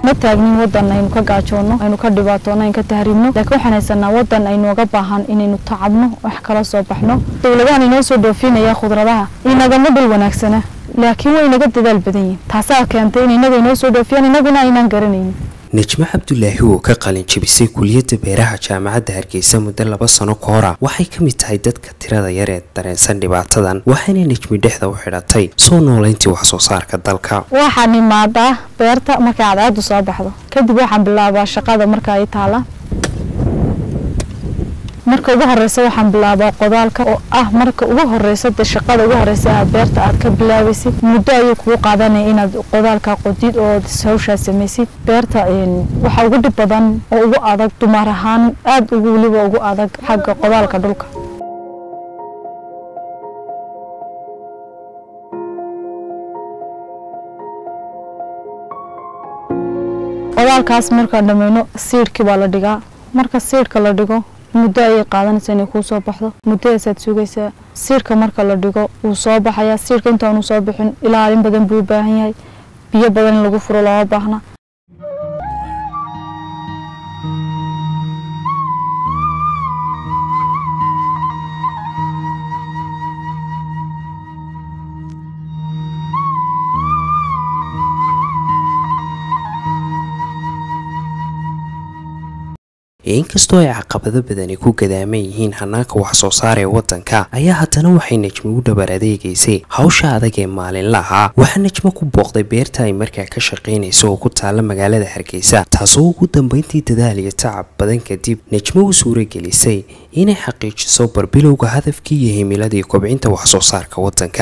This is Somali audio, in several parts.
ma taagnin wadan aynu ka gaajoono aynu ka dhibaatoono aynu ka tahriibno laakiin waxaan haysanaa wadan aynooga baahan inaynu tacabno wax kala soo baxno dowladahan inoo soo dhoofinaya khudradaha inagama dhul wanaagsana laakiin way inaga dadaal badan yihin taasaa keentay in inaga inoo soo dhoofiyaan inaguna aynaan garanaynin nejmo cabdulaahi oo ka qalin jabisay kuliyadda beeraha jaamacadda hargeysa muddo laba sano ka hora waxay ka mid tahay dadka tirada yar ee dareensan dhibaatadan waxayna nejmi dhexda u xidhatay soo noolayntii wax soo saarka dalka waxaan imaadaa beerta markay cadceedu soo baxdo kadib waxaan bilaabaa shaqada marka ay taala marka ugu horeysa waxaan bilaabaa qodaalka oo ah marka ugu horeysa de shaqada ugu horeysa aad beerta aad ka bilaabaysid muddo ayuu kugu qaadanaya inaad qodaalka qodid oo hawshaa samaysid beerta waxaa ugu dhib badan oo ugu adag dumar ahaan aada ugu weliba ugu adag xagga qodaalka dhulka qodaalkaas markaan dhameyno siidhkii baa la dhigaa marka siidhka la dhigo muddo ayay qaadanaysaa inay kuu soo baxdo muddadaasaad sugaysaa siirka marka la dhigo wuu soo baxayaa siirka intaanu soo bixin ilaalin badan buu u baahan yahay biyo badan in lagu furo looma baahna inkastoo ay caqabado badani ku gadaaman yihiin hanaanka wax soo saar ee wadanka ayaa haddana waxay nejmo u dhabar adeegaysay hawsha adag ee maalinlaha waxaa nejmo ku booqday beerta ay markaa ka shaqaynayso oo ku taalla magaalada hargeysa taasoo ugu dambeyntii dadaal iyo tacab badan kadib nejmo u suuragelisay inay xaqiijiso barbilowga hadafkii iyo himiladii kobcinta wax soo saarka wadanka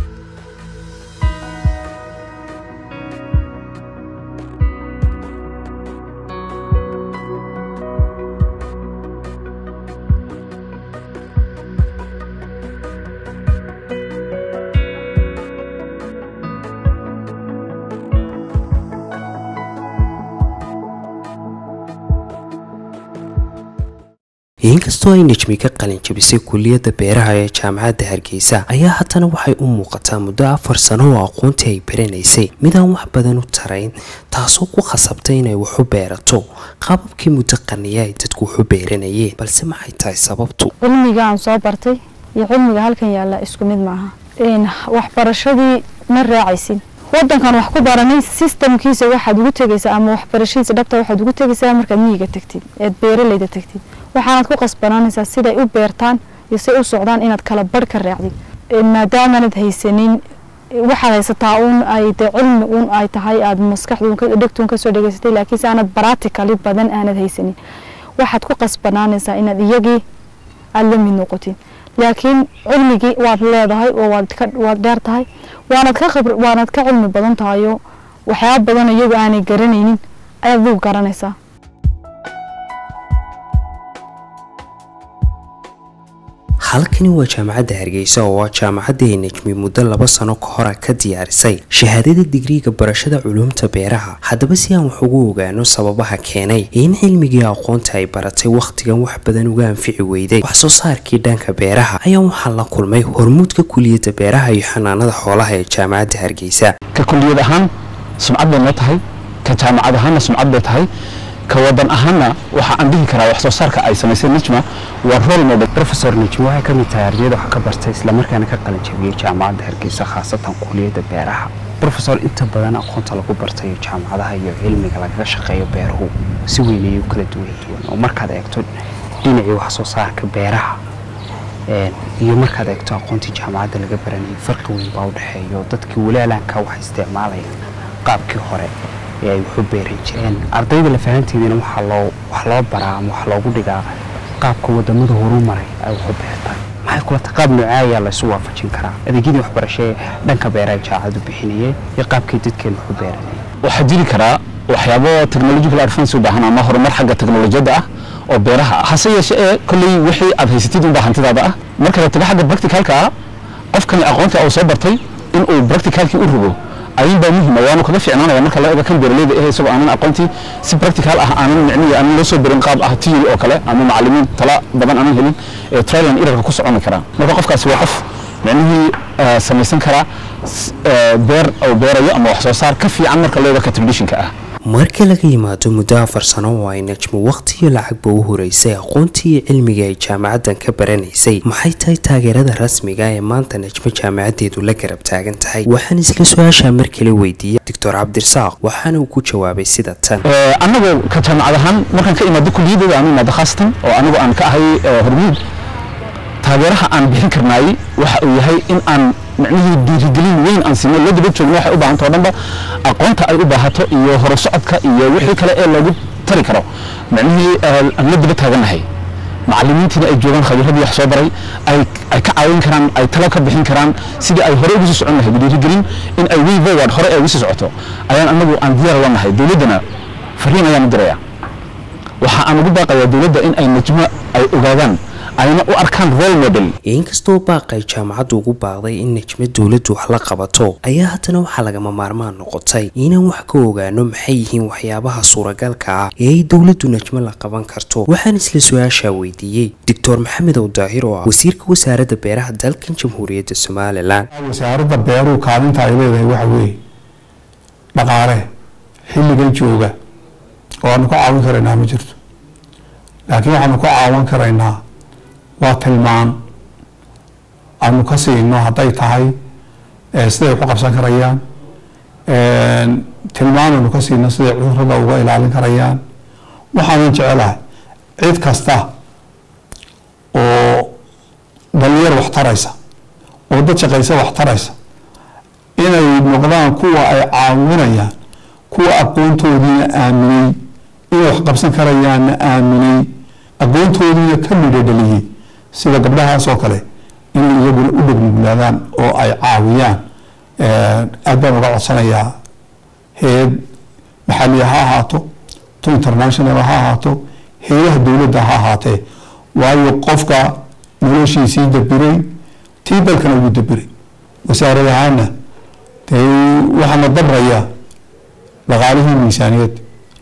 inkastoo ay nejmi ka qalin jabisay kuliyadda beeraha ee jaamacadda hargeysa ayaa haddana waxay u muuqataa muddo afar sano oo aqoontii ay baranaysay midaan wax badan u tarayn taasoo ku khasabtay inay waxu beerato qaababkii muddo qarniya ay dadku waxu beeranayeen balse maxay tahay sababtu cilmiga aan soo bartay iyo cilmiga halkan yaalla isku mid maaha waxbarashadii ma raacaysin wadankan wax ku baranay sistamkiisa waxaad ugu tegaysaa ama waxbarashadiisa dhabta waxaad ugu tegaysaa markaad miyiga tagtid eed beeralayda tagtid waxaanaad ku qasbanaanaysaa siday u beertaan iyo say u socdaan inaad kala barh ka raacdid maadaamaanad haysanin waxaad haysataa uun ay dee cilmi uun ay tahay aada maskaxdu dhegtuun kasoo dhegeysatay laakiinse aanad baraticali badan aanad haysanin waxaad ku qasbanaanaysaa inaad iyagii aada la mid noqotid laakiin cilmigii waad leedahay oo waad dheer tahay waanad ka waanad ka cilmi badan tahayo waxyaaba badan iyagu aanay garanaynin ayaad adigu garanaysaa halkani waa jaamacadda hargeysa oo waa jaamacadda ay nejmi muddo laba sano ka hora ka diyaarisay shahaadada digriiga barashada culuumta beeraha haddaba si aan wax ugu ogaano sababaha keenay in cilmigii aqoonta ay baratay wakhtigan wax badan uga anfici weyday wax soo saarkii dhanka beeraha ayaa waxaa la kulmay hormuudka kuliyadda beeraha iyo xanaanada xoolaha ee jaamacadda hargeysa ka kuliyad ahaan sumcad bay noo tahay ka jaamacad ahaanna sumcad bay tahay ka wadan ahaanna waxa aan dhihi karaa wax soo saarka ay samaysay nejma waa role model professor nejma waxay ka mid tahay ardayda wax ka bartay islamarkaana ka qalin jabiyey jaamacadda hargeysa khaasatan kuliyadda beeraha professor inta badan aqoonta lagu bartayo jaamacadaha iyo cilmiga lagaga shaqeeyo beeruhu si weyn ayay u kala duwan duwan oo markaad eegto dhinacii wax soo saarka beeraha iyo markaad eegto aqoontii jaamacadda laga baranayay farqi weyn baa u dhexeeyo dadkii walaalanka wax isticmaalaya qaabkii hore ee ay waxu beeran jireen ardayda lafahanteediina waxaa loo wax loo baraa ama wax loogu dhigaa qaabka wadamada horu maray ay waxu beertaan maxay kula tahay qaab noocee ayaa laysu waafajin karaa adeegyadii waxbarasho ee dhanka beeraha jaacadu bixinayay iyo qaabkii dadkeen waxu beeranayay waxaa jiri karaa waxyaabo technological advance u baahan ama horumar xagga teknolojiyadda ah oo beeraha ah hase yeeshe ee kolley wixii aad haysatid unbaa hantidaada ah marka la tago xagga practicalka ah qofkani aqoonta uu soo bartay inuu practicalkii u rogo ayuun baa muhiima waanu kaga fiicnaanaya marka la eego kan beeraleyda eh isagoo aanan aqoontii si practical ah aanan micnihi aanan loo soo berin qaab ah tiyori oo kale ama macallimiin tala badan aanan helin ee trial and errorka ku soconi karaa marka qofkaasi waa qof micnihii samaysan karaa beer oo beerayo ama wax soo saar ka fiican marka loo eego ka traditionka ah marka laga yimaado muddo afar sano oo ay najmo waqtiyo lacagba u horeysay aqoontii iyo cilmiga ay jaamacadan ka baranaysay maxay tahay taageerada rasmiga ee maanta najmo jaamacadeedu la garab taagan tahay waxaan isla su-aashaa mar kale weydiiyey doctor cabdirasaaq waxaana uu ku jawaabay sida tan annagoo ka jaamacad ahaan markaan ka imaado kuliyaddeeda aan u imaado khaasatan oo anigu aan ka ahay hormuud taageeraha aan bixin karnaay waxa uu yahay in aan micnihii dhiirigelin weyn aan siino la daba joogno waxay u baahanta oo dhanba aqoonta ay u baahato iyo horusocodka iyo wixii kale ee loogu tari karo micnihii aan la daba taagannahay macallimiintiina ay joogaan khabiiradii wax soo baray ay ay ka caawin karaan ay talo ka bixin karaan sidii ay hore ugu sii socon lahayd dhiirigelin in ay way forward hore ay ugu sii socoto ayaan anagu aan diyaar la nahay dowladdana fariin ayaan u diraya waxa aan ugu baaqayaa dowladda in ay najmo ay ogaadaan ayna u arkaan role model inkastoo baaqay jaamacaddu ugu baaqday in najmo dowladdu wax la qabato ayaa haddana waxaa lagama maarmaan noqotay inaan wax ka ogaano maxay yihiin waxyaabaha suuragalka ah ee ay dowladdu najmo la qaban karto waxaan isla su-aashaa weydiiyey doctor maxamed ow daahir oo ah wasiirka wasaaradda beeraha dalkan jamhuuriyadda somalilan wasaaradda beeruhu kaalinta ay leedahay waxa weeye dhaqaale xilligan jooga oo aanu ka caawin karaynaa ma jirto laakiin waxaanu ka caawin karaynaa waa tilmaan aanu ka siino hadday tahay siday wax u qabsan karayaan tilmaan aanu ka siino siday cudurada uga ilaalin karayaan waxaanan jecelahay cid kasta oo dhalinyar wax taraysa oo dad shaqaysa wax taraysa inay noqdaan kuwa ay caawinayaan kuwa aqoontoodiina aaminay inay wax qabsan karayaanna aaminay aqoontoodiina ka midho dhaliyey sida gabdhahaas oo kale inay iyaguna u dhegmuglaadaan oo ay caawiyaan aad baan uga codsanayaa heed maxalliya ha ahaato to international ha ahaato heedaha dowladda ha ahaatee waayo qofka noloshiisii dabiray tii dalkana ugu dabiray wasaarad ahaana dee waxaana dabrayaa dhaqaalihii miisaaniyad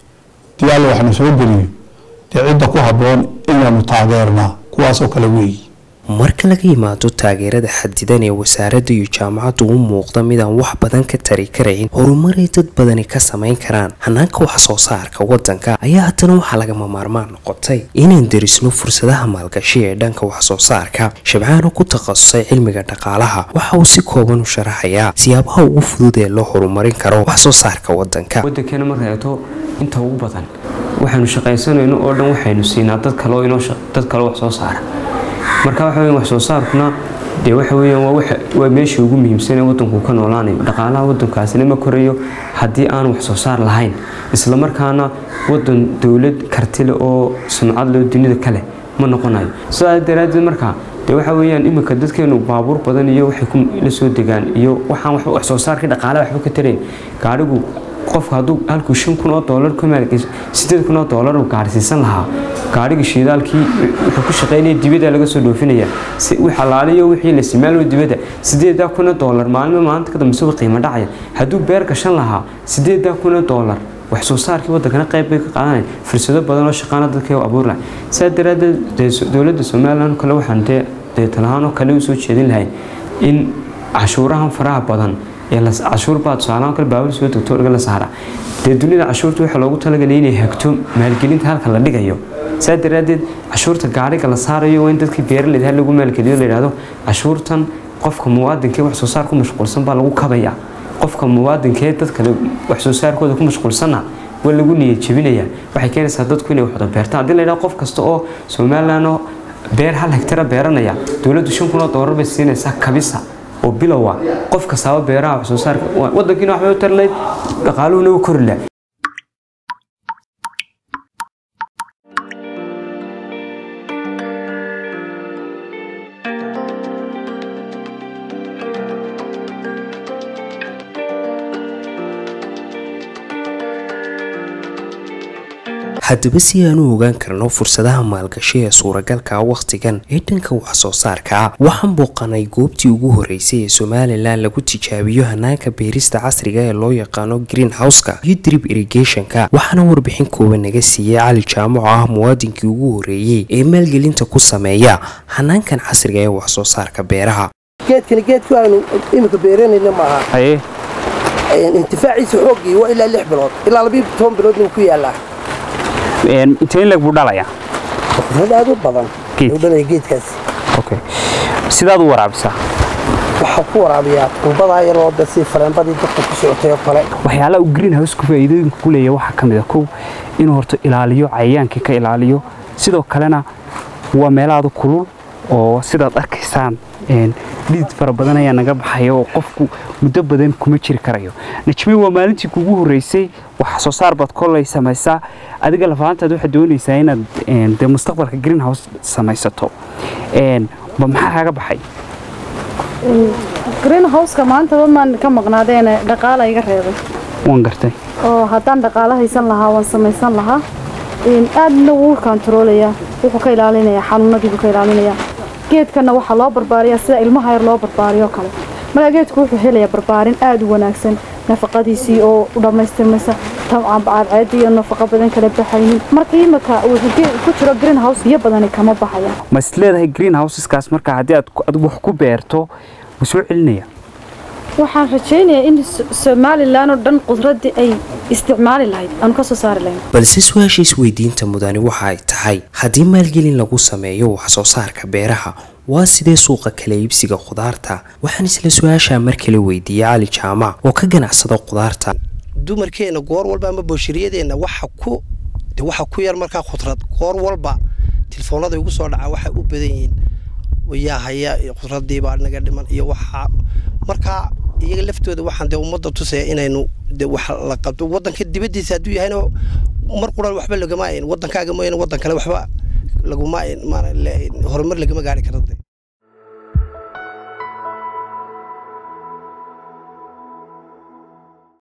dii alla waxna soo geliyo dee cidda ku habboon inaanu taageernaa kuwaasoo kale weeyi marka laga yimaado taageerada xadidan ee wasaaradda iyo jaamacaddu u muuqda midaan wax badan ka tari karayn horumaray dad badani ka samayn karaan hanaanka wax soo saarka wadanka ayaa haddana waxaa lagama maarmaan noqotay inaan derisno fursadaha maalgashi ee dhanka wax soo saarka shabcaano ku takhasusay cilmiga dhaqaalaha waxa uu si kooban u sharaxayaa siyaabaha ugu fudud ee loo horumarin karo wax soo saarka wadanka wadankeena marka eegto inta ugu badan waxaynu shaqaysanayno oo dhan waxaynu siinaa dad kale oo inoo dad kale wax soo saara marka waxa weeyaan wax soo saarkuna dee waxa weeyaan waa waxa waa meeshii ugu muhiimsan ee waddanku ka noolaanayo dhaqaalaha waddankaasina ma korayo haddii aan wax soo saar lahayn isla markaana waddan dowlad kartile oo sumcad loo dunida kale ma noqonayo sidaa daraaddeed marka dee waxa weeyaan iminka dadkeenu baabuur badan iyo waxay ku la soo degaan iyo waxaan waxba wax soo saarkii dhaqaalaha waxba ka tarayn gaadhigu qofka hadduu halkuu shan kun oo doolar ka maalgeyso sideed kun oo doolar uu gaarsiisan lahaa gaadhiga shiidaalkii wuxuu ku shaqeynaya dibadda laga soo dhoofinaya si wix alaaliyo wixii la isticmaalo dibadda sideedaa kun oo doolar maalmo maalinta ka dambaysa qiimo dhacaya hadduu beer gashan lahaa sideedaa kun oo doolar wax soo saarkii waddankana qayb bay ka qaadanaya fursado badan oo shaqaana dadka u abuuri lahay sidaa daraaddeed dowladda somalilan kale waxaan dee deetalahaan oo kale u soo jeedin lahay in cashuurahan faraha badan cashuur baa tusaalahaan kale baabur soo degto orga la saara dee dunida cashuurta waxaa loogu talagalay inay hagto maalgelinta halka la dhigayo saa daraaddeed cashuurta gaariga la saarayo waa in dadkii beeraleyda ha lagu maalgeliyo la yidhahdo cashuurtan qofka muwaadinkee wax soo saar ku mashquulsan baa lagu kabaya qofka muwaadinkee dad kale wax soo saarkooda ku mashquulsanna waa lagu niyad jebinaya waxay keenaysaa dadku inay waxda beertaan haddii la yidhahdo qof kasta oo somaliland oo beer hal hektara beeranaya dowladdu shan kun oo doolar bay siinaysaa kabisa oo bilowa qof kastaaba beeraha wax soo saarka wadankiina waxbay u tarlayd dhaqaaluhuna u kori laha haddaba si aan u ogaan karno fursadaha maalgashi ee suuragalka wakhtigan ee dhanka wax soo saarka waxaan booqanay goobtii ugu horeysay ee somalilan lagu tijaabiyo hanaanka beerista casriga ee loo yaqaano green houseka iyo drib irrigationka waxaana warbixin kooban naga siiyey cali jaamac oo ah muwaadinkii ugu horeeyey ee maalgelinta ku sameeya hanaankan casriga ee wax soo saarka beeraha geedkani geedku aanu iminka beeranayna maaha haye intifaaciisa xooggii waa ilaa lix bilood ilaa labiyo toban biloodna wuu ku yaallaa intee in leg buu dhalayaa qudrad aad u badan Geed. u dhalaya geedkaasi okay sidaad u waraabisaa waxaa ku waraabiyaa tuubadaa yaroo de si fareenbadii dadka ku socotay oo kale waxyaalaha uu greenhouse-ku faa'iidooyinka ku leeyahay waxaa ka mid a kow inuu horta ilaaliyo cayayaankii ka ilaaliyo sidoo kalena waa meelaada kulul oo sidaad arkaysaan een, dhidid fara badan ayaa naga baxaya oo qofku muddo badan kuma jiri karayo najmi waa maalintii kugu horreysay wax soo saar baad kolley samaysaa adiga lafahantaad waxaad doonaysaa inaad een, dee mustaqbalka greenhouse samaysato Een, ma maxaa kaaga baxay greenhouseka maanta maan ka maqnaadeene dhaqaala iga reebay waan gartay oo haddaan dhaqaalo haysan lahaa waan samaysan lahaa Een, aadna wuu kontaroolayaa wuxuu ka ilaalinayaa xanuunadii buu ka ilaalinayaa geedkana waxaa loo barbaariyaa sida ilmaha yar loo barbaariyo kale marka geedku wuxuu helayaa barbaarin aad u wanaagsan nafaqadiisii oo u dhammaystirmaysa cadceeda iyo nafaqo badan kala baxaynin marka imika wuxuu ge- ku jiro greenhouse biyo badani kama baxaya ma is leedahay greenhouseskaas markaa haddii aad ku- adigu wax ku beerto wuu soo celinaya waxaan rajaynayaa in S- somalilan oo dhan qudraddii ay isticmaali lahayd aanu ka soo saari lahayn balse su-aasha isweydiinta mudani waxa ay tahay haddii maalgelin lagu sameeyo wax soo saarka beeraha waa sidee suuqa kala iibsiga khudaarta waxaan isla su-aashaa mar kale weydiiyey cali jaamac oo ka ganacsada khudaarta dumarkeena goor walba ama booshariyadeenna waxa ku de waxa ku yar markaa khudrad goor walba telefoonada igu soo dhaca waxay u badan yihiin yaa haya iyo khudradii baa naga dhiman iyo waxa markaa iyaga laftooda waxaan dee ummadda tusaya inaynu de wax la qabto waddanka dibaddiisa hadduu yahayna mar quran waxba lagama ayn waddankaaga mooyaane waddan kale waxba laguma ayn maana le- horumar lagama gaari karo de